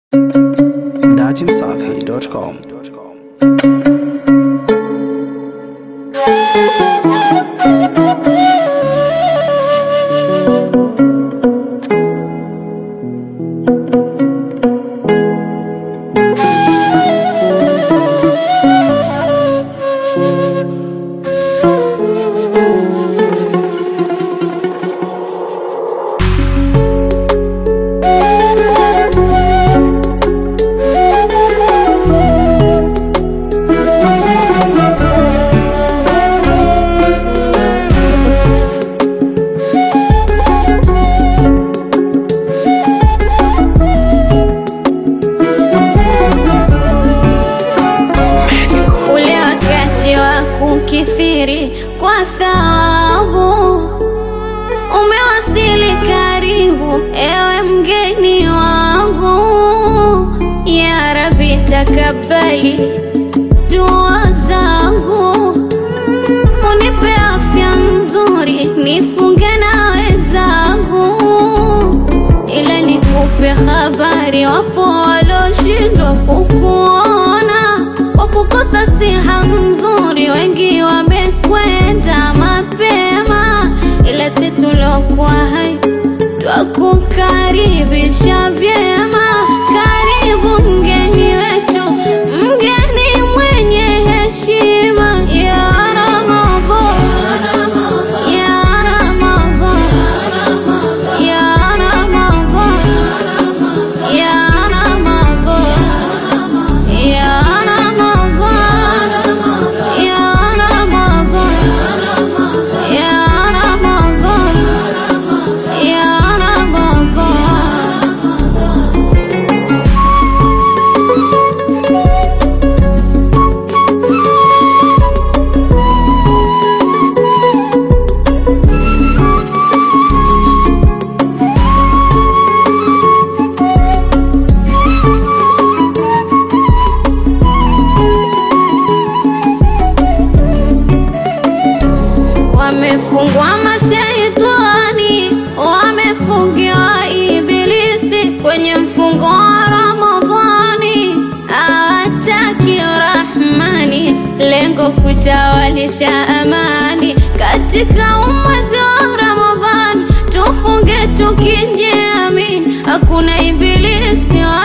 dachimsafi.com. ule wakati wa kukithiri kwa thawabu umewasili karibu, ewe mgeni wangu. Ya Rabbi, takabali dua zangu, unipe afya nzuri, nifunge na wenzangu, ila nikupe habari, wapo waloshindwa kukuona kwa kukosa siha nzuri, wengi wamekwenda mapema, ila si tulokuwa hai twakukaribisha vyema. Karibu mgeni wetu, mgeni mwenye heshima ya Ramadhan, ya Ramadhan, ya Ramadhan, ya Ramadhan, ya Ramadhan, ya Ramadhan, ya Ramadhan, ya Ramadhan. Wamefungwa mashaitani, wamefungiwa ibilisi kwenye mfungo wa Ramadhani, hawataki Rahmani, lengo kutawalisha amani katika umwezi wa Ramadhani. Tufunge tukijiamini, hakuna ibilisi wa